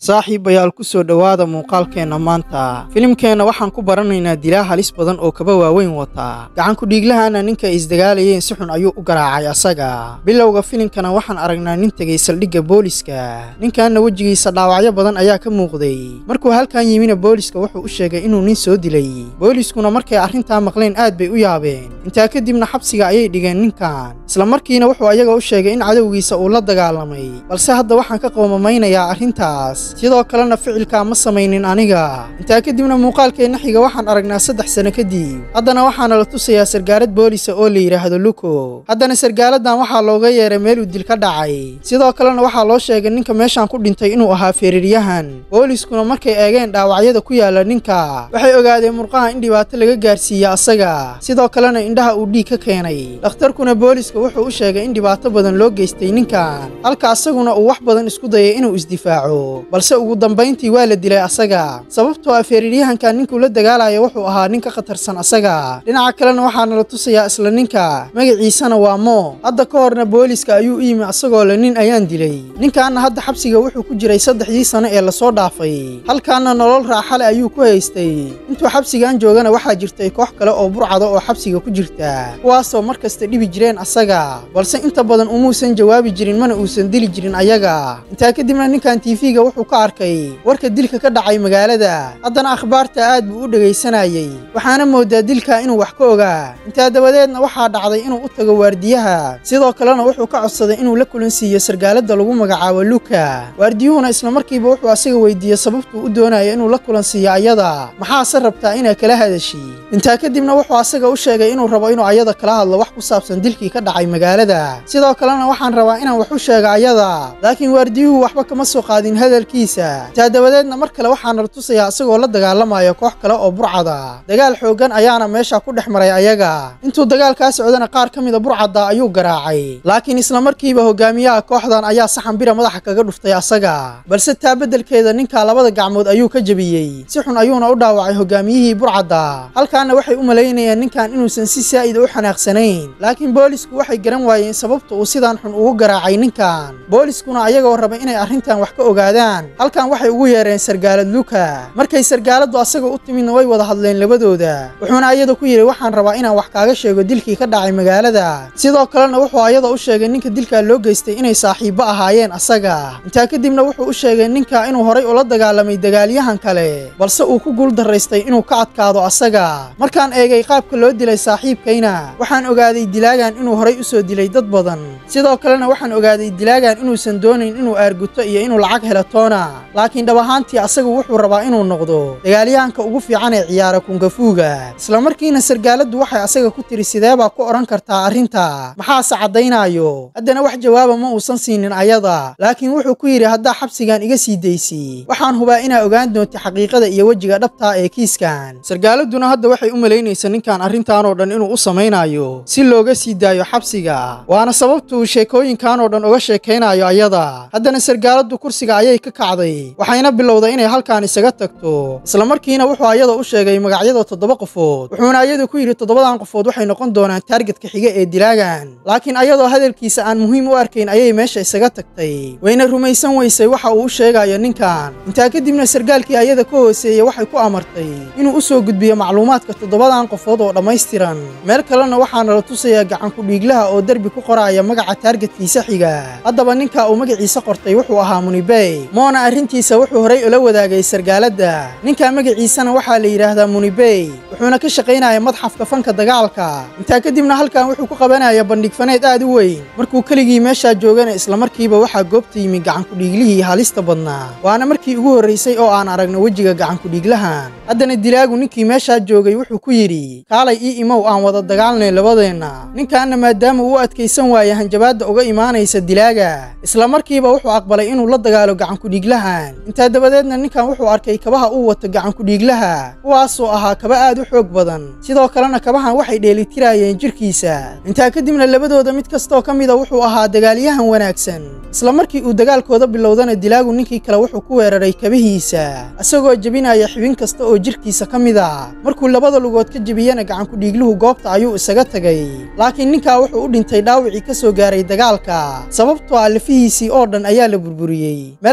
saaxiibayaal ku soo dhowaada muuqaalkeenna maanta filimkeenna waxaan ku baranaynaa dilaa halis badan oo kaba waaweyn wata gacanku dhiiglahana ninka ay isdagaalayeen si xun ayuu u garaacay asaga bilowga filimkana waxaan aragnaa nin tegay saldhigga booliska ninkanna wejigiisa dhaawacyo badan ayaa ka muuqday markuu halkan yimina booliska wuxuu u sheegay inuu nin soo dilay booliskuna markay arrintaa maqleen aad bay u yaabeen intaa kadibna xabsiga ayay dhigeen ninkan isla markiina wuxuu ayaga u sheegay in cadowgiisa uu la dagaalamay balse hadda waxaan ka qoomamaynaya arrintaas sidoo kalena ficilkaa ma samaynin aniga intaa kadibna muuqaalkeenna xiga waxaan aragnaa saddex sano kadib haddana waxaana la tusayaa sargaalad boolisa oo la yidhaahdo luko haddana sargaaladan waxaa looga yeeray meeluu dil ka dhacay sidoo kalena waxaa loo sheegay ninka meeshaan ku dhintay inuu ahaa feeriryahan booliskuna markay eegeen dhaawacyada ku yaala ninka waxay ogaadeen murqaha in dhibaato laga gaarsiiya asaga sidoo kalena indhaha uu dhiig ka keenay dhakhtarkuna booliska wuxuu u sheegay in dhibaato badan loo geystay ninkan halka asaguna uu wax badan isku dayay inuu isdifaaco balse ugu dambayntii waa la dilay asaga sababtoo ah feeriryahanka ninkuu la dagaalaya wuxuu ahaa nin ka khatarsan asaga dhinaca kalena waxaana la tusayaa isla ninka magaciisana waa moo hadda ka horna booliska ayuu u yimi asagoo le nin ayaan dilay ninkaana hadda xabsiga wuxuu ku jiray saddexdii sano ee lasoo dhaafay halkaana nolol raaxale ayuu ku haystay intuu xabsigan joogana waxaa jirtay koox kale oo burcada oo xabsiga ku jirta kuwaasoo mar kasta dhibi jireen asaga balse inta badan umuusan jawaabi jirin mana uusan dili jirin ayaga intaa kadibna ninkan tiifiga wuxuu ka arkay warka dilka ka dhacay magaalada haddana akhbaarta aad buu u dhegaysanayey waxaana moodaa dilka inuu wax ka ogaa intaa dabadeedna waxaa dhacday inuu u tago waardiyaha sidoo kalena wuxuu ka codsaday inuu la kulansiiyo sargaalada lagu magacaabo luka waardiyuhuna isla markiiba wuxuu asaga weydiiyey sababtuu u doonaya inuu la kulansiiyo ayada maxaase rabtaa inaa kala hadashi intaa kadibna wuxuu asaga u sheegay inuu rabo inuu ayada kala hadlo wax ku saabsan dilkii ka dhacay magaalada sidoo kalena waxaan rabaa inaan wax u sheega ayada laakiin waardiyuhu waxba kama soo qaadin hadalkiisa intaa dabadeedna mar kale waxaana la tusayaa asagoo la dagaalamaya koox kale oo burcada dagaal xooggan ayaana meesha ku dhex maray ayaga intuu dagaalkaa socdana qaar ka mida burcadda ayuu garaacay laakiin isla markiiba hogaamiyaha kooxdan ayaa saxan bira madaxa kaga dhuftay asaga balse taa beddelkeeda ninka labada gacmood ayuu ka jebiyey si xun ayuuna u dhaawacay hogaamiyihii burcadda halkaana waxay u malaynayeen ninkan inuusan si saa'ida u xanaaqsanayn laakiin boolisku waxay garan waayeen sababta uu sidaan xun ugu garaacay ninkan booliskuna ayagoo raba inay arrintan wax ka ogaadaan halkan waxay ugu yeereen sargaalad luka markay sargaaladdu asaga u timidna way wada hadleen labadooda wuxuuna ayada ku yidhi waxaan rabaa inaan wax kaaga sheego dilkii ka dhacay magaalada sidoo kalena wuxuu ayada u sheegay ninka dilkaa loo geystay inay saaxiibbo ahaayeen asaga intaa kadibna wuxuu u sheegay ninka inuu horay ula dagaalamay dagaalyahan kale balse uu ku guul daraystay inuu ka adkaado asaga markaan eegay qaabka loo dilay saaxiibkayna waxaan ogaaday dilaagan inuu horay u soo dilay dad badan sidoo kalena waxaan ogaaday dilaagan inuusan doonayn inuu aarguto iyo inuu lacag helo toona laakiin dhab ahaantii asagu wuxuu rabaa inuu noqdo dagaalyahanka ugu fiican ee ciyaara kungafuuga isla markiina sargaaladdu waxay asaga ku tiri sideebaa ku odhan kartaa arrinta maxaase caddaynaayo haddana wax jawaaba ma uusan siinin ayada laakiin wuxuu ku yidhi haddaa xabsigan iga sii daysi waxaan hubaa inaa ogaan doonta xaqiiqada iyo wejiga dhabtaa ee kiiskan sargaaladduna hadda waxay u malaynaysa ninkan arrintaanoo dhan inuu u samaynayo si looga sii daayo xabsiga waana sababtuu sheekooyinkan oo dhan uga sheekaynayo ayada haddana sargaaladdu kursiga ayay ka kacday waxayna bilowday inay halkaan isaga tagto isla markiina wuxuu ayada u sheegay magacyada toddoba qofood wuxuuna ayada ku yidhi toddobadan qofood waxay noqon doonaan taargetka xiga ee dilaagan laakiin ayadoo hadalkiisa aan muhiim u arkayn ayay meesha isaga tagtay wayna rumaysan weysay waxa uu u sheegayo ninkan intaa kadibna sargaalkii ayada ka hooseeyey waxay ku amartay inuu u soo gudbiyo macluumaadka toddobadan qofood oo dhammaystiran meel kalena waxaana la tusayaa gacanku dhiiglaha oo derbi ku qoraya magaca taargetkiisa xiga haddaba ninka uu magaciisa qortay wuxuu ahaa munibey moona arrintiisa wuxuu horay ula wadaagay sargaaladda ninka magaciisana waxaa la yidhaahdaa munibey wuxuuna ka shaqaynaya madxafka fanka dagaalka intaa kadibna halkan wuxuu ku qabanaya bandhig faneed aad u weyn markuu keligii meeshaa joogana islamarkiiba waxaa goobta yimi gacankudhiiglihii halista badnaa waana markii ugu horraysay oo aan aragno wejiga gacankudhiiglahan haddana dilaagu ninkii meeshaa joogay wuxuu ku yidhi kaalay ii imow aan wada dagaalnay labadeenna ninkaanna maadaama uu u adkaysan waaya hanjabaadda uga imaanaysa dilaaga isla markiiba wuxuu aqbalay inuu la dagaalo gacankudhiiglahan intaa dabadeedna ninkan wuxuu arkay kabaha uu wato gacankudhiiglaha kuwaasoo ahaa kaba aad u xoog badan sidoo kalena kabahan waxay dheelitirayeen jirkiisa intaa kadibna labadooda mid kastoo ka mida wuxuu ahaa dagaalyahan wanaagsan isla markii uu dagaalkooda bilowdana dilaagu ninkii kale wuxuu ku weeraray kabihiisa isagoo jebinaya xibin kasta oo jirkiisa ka mid a markuu labada lugood ka jebiyana gacankudhiigluhu goobta ayuu isaga tagay laakiin ninkaa wuxuu u dhintay dhaawicii ka soo gaaray dagaalka sababtoo ah lafihiisii oo dhan ayaa la burburiyey meel kalena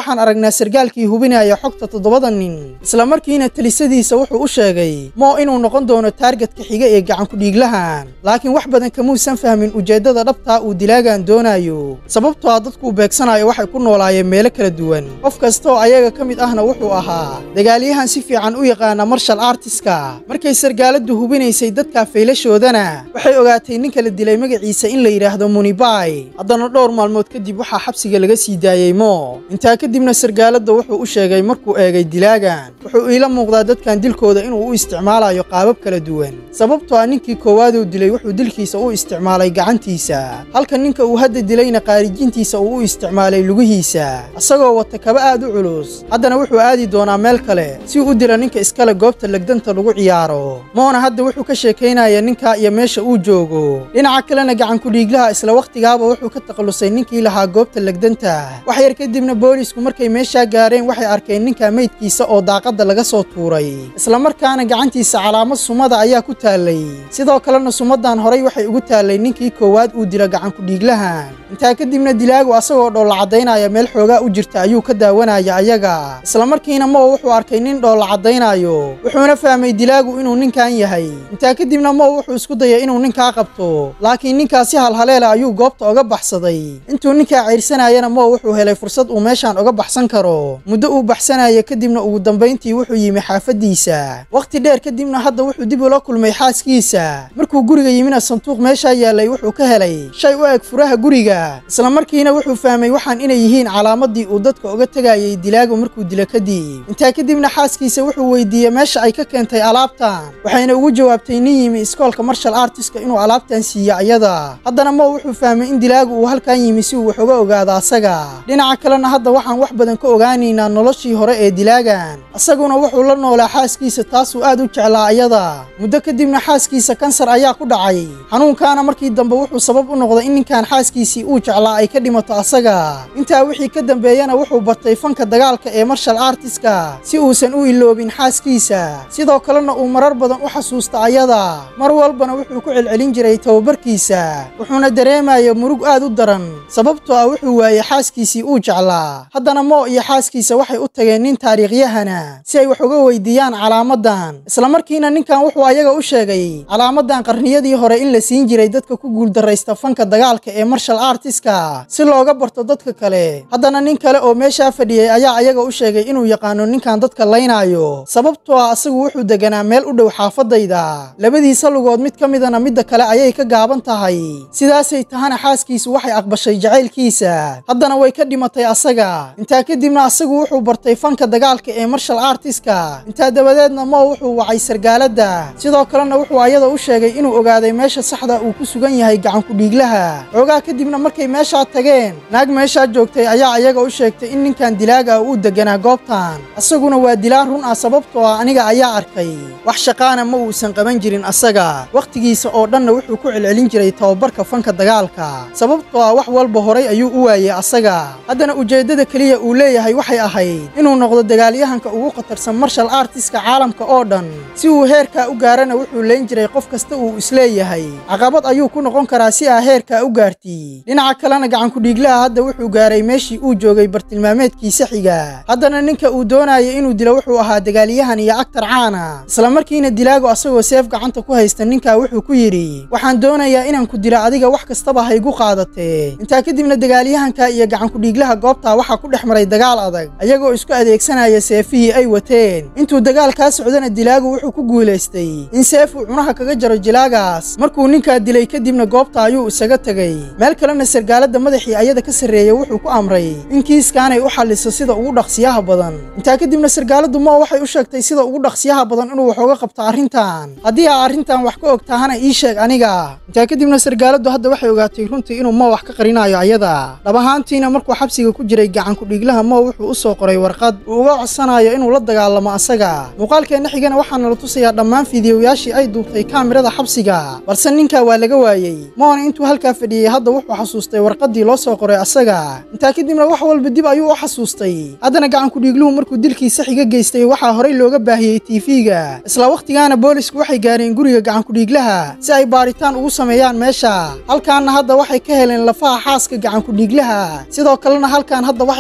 waxaan aragnaa sargaalkii hubinaya xogta toddobada nin isla markiina talisadiisa wuxuu u sheegay moo inuu noqon doono taargetka xiga ee gacankudhiiglahan laakiin wax badan kamuusan fahmin ujeeddada dhabtaa uu dilaagan doonayo sababtoo a dadkuu beegsanayo waxay ku noolaayeen meelo kala duwan qof kastaoo ayaga ka mid ahna wuxuu ahaa dagaalyahan si fiican u yaqaana marshal artiska markay sargaaladdu hubinaysay dadka faylashoodana waxay ogaatay ninka la dilay magaciisa in la yidhaahdo munibai haddana dhowr maalmood kadib waxaa xabsiga laga sii daayey moo intaa kadibna sargaaladda wuxuu u sheegay markuu eegay dilaagan wuxuu iila muuqdaa dadkan dilkooda inuu u isticmaalayo qaabab kala duwan sababtoo ah ninkii koowaaduu dilay wuxuu dilkiisa u isticmaalay gacantiisa halka ninka uu hadda dilayna qaarijintiisa uu u isticmaalay lugihiisa isagoo wata kaba aad u culus haddana wuxuu aadi doonaa meel kale si uu u dila ninka iskale goobta legdanta lagu ciyaaro moona hadda wuxuu ka sheekaynaya ninka iyo meesha uu joogo dhinaca kalena gacankudhiiglaha isla wakhtigaaba wuxuu ka takhallusay ninkii lahaa goobta legdanta wax yar kadibna boolisku markay meeshaa gaareen waxay arkeen ninka meydkiisa oo daaqadda laga soo tuuray isla markaana gacantiisa calaamad sumada ayaa ku taallay sidoo kalena sumadan horay waxay ugu taallay ninkii koowaad uu dila gacankudhiiglahan intaa kadibna dilaagu asagoo dhoolla caddaynaya meel xoogaa u jirta ayuu ka daawanaya ayaga isla markiina moo wuxuu arkay nin dhoolla caddaynayo wuxuuna fahmay dilaagu inuu ninkan yahay intaa kadibna moo wuxuu isku dayay inuu ninkaa qabto laakiin ninkaa si halhaleela ayuu goobta oga baxsaday intuu ninkaa cayrsanayana moo wuxuu helay fursad uu meeshaan oga baxsan karo muddo uu baxsanaya kadibna ugu dambayntii wuxuu yimi xaafaddiisa wakhti dheer kadibna hadda wuxuu dib ula kulmay xaaskiisa markuu guriga yimina sanduuq meeshaa yaallay wuxuu ka helay shay u eg furaha guriga isla markiina wuxuu fahmay waxaan inay yihiin calaamadii uu dadka oga tegayay dilaagu markuu dilo kadib intaa kadibna xaaskiisa wuxuu weydiiyey meesha ay ka keentay alaabtan waxayna ugu jawaabtay nin yimi iskoolka marshal artiska inuu alaabtan siiyo ayada haddana moo wuxuu fahmay in dilaagu uu halkan yimi si uu wax uga ogaado asaga dhinaca kalena hadda waxaan wax badan ka ogaanaynaa noloshii hore ee dilaagan isaguna wuxuu la noolaa xaaskiisa taasuu aad u jeclaa ayada muddo kadibna xaaskiisa kansar ayaa ku dhacay xanuunkaana markii dambe wuxuu sabab u noqday in ninkan xaaskiisii uu jeclaa ay ka dhimato asaga intaa wixii ka dambeeyana wuxuu bartay fanka dagaalka ee marshal artiska si uusan u iloobin xaaskiisa sidoo kalena uu marar badan u xasuusta ayada mar walbana wuxuu ku celcelin jiray tababarkiisa wuxuuna dareemaya murug aad u daran sababtoo ah wuxuu waayey xaaskiisii uu jeclaa haddana moo iyo xaaskiisa waxay u tageen nin taariikhyahana si ay wax uga weydiiyaan calaamadan isla markiina ninkan wuxuu ayaga u sheegay calaamadan qarniyadii hore in la siin jiray dadka ku guuldarraysta fanka dagaalka ee marshal artiska si looga barto dadka kale haddana nin kale oo meeshaa fadhiyey ayaa ayaga u sheegay inuu yaqaano ninkan dadka laynaayo sababtoo ah asagu wuxuu deganaa meel u dhow xaafadayda labadiisa lugood mid ka midana midda kale ayay ka gaaban tahay sidaasay tahana xaaskiisu waxay aqbashay jacaylkiisa haddana way ka dhimatay asaga intaa kadibna asagu wuxuu bartay fanka dagaalka ee marshal artiska intaa dabadeedna moo wuxuu wacay sargaaladda sidoo kalena wuxuu ayada u sheegay inuu ogaaday meesha saxda uu ku sugan yahay gacankudhiiglaha xoogaa kadibna markay meeshaa tageen naag meeshaa joogtay ayaa ayaga u sheegtay in ninkan dilaaga uu deganaa goobtan asaguna waa dilaan run ah sababtoo ah aniga ayaa arkay wax shaqaana ma uusan qaban jirin asaga wakhtigiisa oo dhanna wuxuu ku celcelin jiray tababarka fanka dagaalka sababtoo ah wax walba horay ayuu u waayey asaga haddana ujeeddada keliya uu leeyahay waxay ahayd inuu noqdo dagaalyahanka ugu khatarsan marshal artiska caalamka oo dhan si uu heerkaa u gaarana wuxuu leyn jiray qof kasta uu isleeyahay caqabad ayuu ku noqon karaa si aa heerkaa u gaarti dhinaca kalena gacankudhiiglaha hadda wuxuu gaaray meeshii uu joogay bartilmaameedkiisa xiga haddana ninka uu doonaya inuu dilo wuxuu ahaa dagaalyahan iyo agtar caana isla markiina dilaago asagoo seef gacanta ku haysta ninkaa wuxuu ku yidhi waxaan doonayaa inaan ku dilo adiga wax kastaba haygu qaadatee intaa kadibna dagaalyahanka iyo gacankudhiiglaha goobtaa waxaa ku dhex maray dagaal adag ayagoo isku adeegsanaya seefihii ay wateen intuu dagaalkaa socdana dilaagu wuxuu ku guulaystay in seef uu cunaha kaga jaro jilaagaas markuu ninkaa dilay kadibna goobta ayuu isaga tegay meel kalena sargaaladda madaxii ayada ka sarreeya wuxuu ku amray in kiiskaanay u xalliso sida ugu dhaqsiyaha badan intaa kadibna sargaaladdu moo waxay u sheegtay sida ugu dhaqsiyaha badan inuu wax uga qabto arrintan haddii aa arrintan wax ka og tahana ii sheeg aniga intaa kadibna sargaaladdu hadda waxay ogaatay runtii inuu moo wax ka qarinayo ayada dhab ahaantiina markuu xabsiga ku jiray gacankudhiiglaha moo wuxuu u soo qoray warqad uu uga codsanayo inuu la dagaalamo asaga muuqaalkeenna xigana waxaana la tusayaa dhammaan fiidiyoyaashii ay duubtay kaamirada xabsiga balse ninkaa waa laga waayey moona intuu halkaa fadhiyey hadda wuxuu xasuustay warqaddii loo soo qoray asaga intaa kadibna wax walba dib ayuu u xasuustay haddana gacankudhiigluhu markuu dilkiisa xiga geystay waxaa horay looga baahiyey tiifiga isla wakhtigaana boolisku waxay gaareen guriga gacankudhiiglaha si ay baaritaan ugu sameeyaan meesha halkaanna hadda waxay ka heleen lafaha xaaska gacankudhiiglaha sidoo kalena halkaan hadda waxay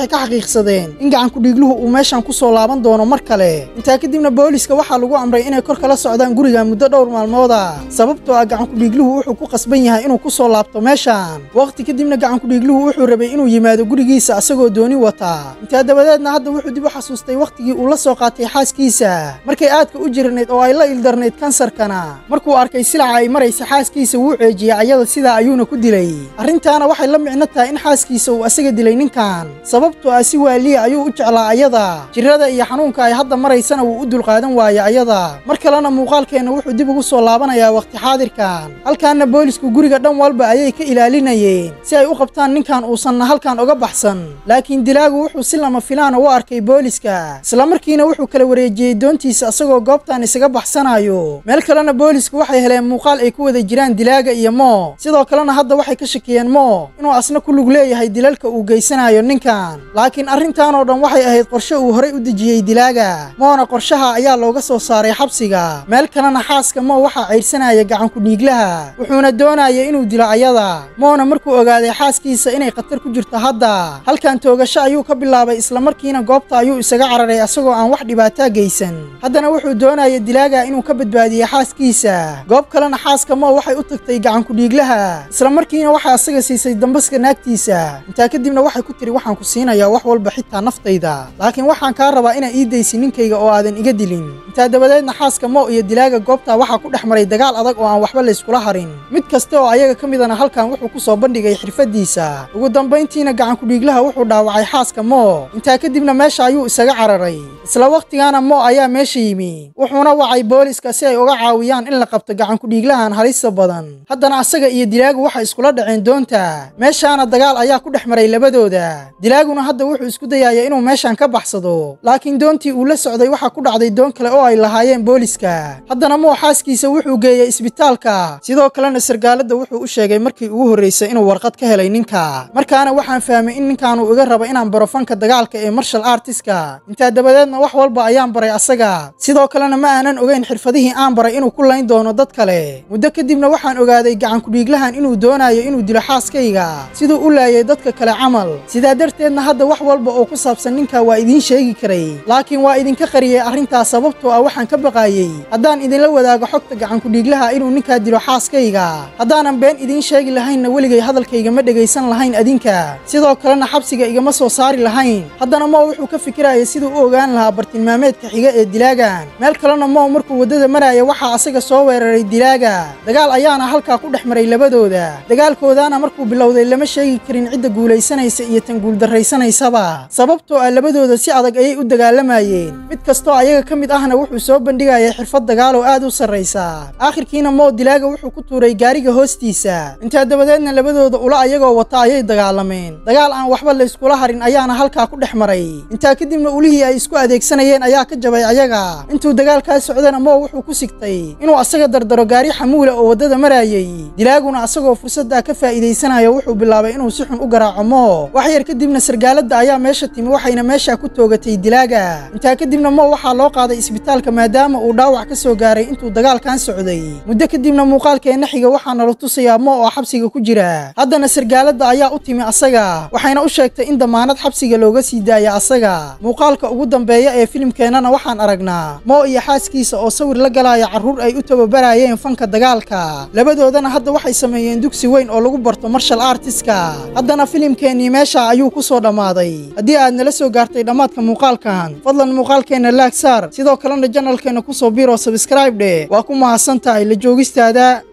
waxay ka xaqiiqsadeen in gacankudhiigluhu uu meeshan ku soo laaban doono mar kale intaa kadibna booliska waxaa lagu amray inay kor kala socdaan guriga muddo dhowr maalmooda sababtoo ah gacankudhiigluhu wuxuu ku qasban yahay inuu ku soo laabto meeshan waqti kadibna gacankudhiigluhu wuxuu rabay inuu yimaado gurigiisa asagoo dooni wata intaa dabadeedna hadda wuxuu dib u xasuustay wakhtigii uu la soo qaatay xaaskiisa markay aadka u jirnayd oo ay la ildarnayd kansarkana markuu arkay silaca ay maraysa xaaskiisa wuu ceejiyey ayada sidaa ayuuna ku dilay arrintaana waxay la micno tahay in xaaskiisa uu asaga dilay ninkan sababtoo ah si waaliya ayuu u jeclaa ayada jirrada iyo xanuunka ay hadda maraysana wuu u dulqaadan waayey ayada mar kalena muuqaalkeenna wuxuu dib ugu soo laabanayaa wakhti xaadirkan halkaanna boolisku guriga dhan walba ayay ka ilaalinayeen si ay u qabtaan ninkan uusanna halkan oga baxsan laakiin dilaagu wuxuu si lama filaana u arkay booliska islamarkiina wuxuu kala wareejiyey doontiisa asagoo goobtan isaga baxsanayo meel kalena boolisku waxay heleen muuqaal ay ku wada jiraan dilaaga iyo moo sidoo kalena hadda waxay ka shakiyeen moo inuu asna ku lug leeyahay dilalka uu geysanayo ninkan laakiin arrintan oo dhan waxay ahayd qorshe uu horay u dejiyey dilaaga moona qorshaha ayaa looga soo saaray xabsiga meel kalena xaaska moo waxaa caydhsanaya gacankudhiiglaha wuxuuna doonaya inuu dilo ayada moona markuu ogaaday xaaskiisa inay khatar ku jirto hadda halkan toogasho ayuu ka bilaabay islamarkiina goobta ayuu isaga cararay asagoo aan wax dhibaataa geysan haddana wuxuu doonaya dilaaga inuu ka badbaadiye xaaskiisa goob kalena xaaska moo waxay u tagtay gacankudhiiglaha islamarkiina waxay asaga siisay dambaska naagtiisa intaa kadibna waxay ku tiri waxaan ku siinayaa wax walba xitaa naftayda laakiin waxaan kaa rabaa inaa ii daysi ninkayga oo aadan iga dilin intaa dabadeedna xaaska moo iyo dilaaga goobta waxaa ku dhex maray dagaal adag oo aan waxba layskula harin mid kasta oo ayaga ka midana halkan wuxuu ku soo bandhigay xirfadiisa ugu dambayntiina gacankudhiiglaha wuxuu dhaawacay xaaska moo intaa kadibna meesha ayuu isaga cararay isla wakhtigaana moo ayaa meesha yimi wuxuuna wacay booliska si ay uga caawiyaan in la qabto gacankudhiiglahan halista badan haddana asaga iyo dilaagu waxay iskula dhaceen doonta meeshaana dagaal ayaa ku dhex maray labadooda dilaaguna hadda wuxuu isku dayaaya inuu meeshan ka baxsado laakiin doontii uu la socday waxaa ku dhacday doon kale oo ay lahaayeen booliska haddana moo xaaskiisa wuxuu geeyey isbitaalka sidoo kalena sargaaladda wuxuu u sheegay markii ugu horraysay inuu warqad ka helay ninka markaana waxaan fahmay in ninkaanu iga raba inaan baro fanka dagaalka ee marshal artiska intaa dabadeedna wax walba ayaan baray asaga sidoo kalena ma aanan ogeyn xirfadihii aan baray inuu ku layn doono dad kale muddo kadibna waxaan ogaaday gacankudhiiglahan inuu doonayo inuu dilo xaaskayga siduu u laayay dadka kale camal sidaa darteedna hadda wax walba oo ku saabsan ninka waa idiin sheegi karay laakiin waa idinka qariyey arrintaas sababtoo ah waxaan ka baqaayey haddaan idinla wadaago xogta gacankudhiiglaha inuu ninkaa dilo xaaskayga haddaanan been idiin sheegi lahaynna weligay hadalkayga ma dhegaysan lahayn adinka sidoo kalena xabsiga igama soo saari lahayn haddana moo wuxuu ka fikiraya siduu u ogaan lahaa bartilmaameedka xiga ee dilaagan meel kalena moo markuu waddada maraya waxaa asaga soo weeraray dilaaga dagaal ayaana halkaa ku dhex maray labadooda dagaalkoodaana markuu bilowday lama sheegi karin cidda guulaysanaysa iyo tan guuldarraysanaysaba sababtoo ah labadooda si adag ayay u dagaalamayeen mid kastoo ayaga ka mid ahna wuxuu soo bandhigayay xirfad dagaal oo aad u sarraysa aakhirkiina moo dilaaga wuxuu ku tuuray gaariga hoostiisa intaa dabadeedna labadooda ula ayagoo wata ayay dagaalameen dagaal aan waxba layskula harin ayaana halkaa ku dhex maray intaa kadibna ulihii ay isku adeegsanayeen ayaa ka jabay ayaga intuu dagaalkaa socdana moo wuxuu ku sigtay inuu asaga dardaro gaari xamuula oo waddada marayay dilaaguna asagoo fursaddaa ka faa'iidaysanayo wuxuu bilaabay inuu si xun u garaaco moo wax yar kadibna sargaaladda ayaa meesha timi waxayna meeshaa ku toogatay dilaaga intaa kadibna moo waxaa loo qaaday isbitaalka maadaama uu dhaawac ka soo gaaray intuu dagaalkan socday muddo kadibna muuqaalkeenna xiga waxaa nala tusayaa moo oo xabsiga ku jira haddana sargaaladda ayaa u timi asaga waxayna u sheegtay in damaanad xabsiga looga sii daaya asaga muuqaalka ugu dambeeya ee filimkeennana waxaan aragnaa moo iyo xaaskiisa oo sawir la galaya carruur ay u tababarayeen fanka dagaalka labadoodana hadda waxay sameeyeen dugsi weyn oo lagu barto marshal artiska haddana filimkeennii meesha ayuu ku soo dhammaaday haddii aad nala soo gaartay dhammaadka muuqaalkan fadlan muuqaalkeenna laag saar sidoo kalena janalkeenna ku soo biro sabskraib dheh waa ku mahadsan tahay la joogistaada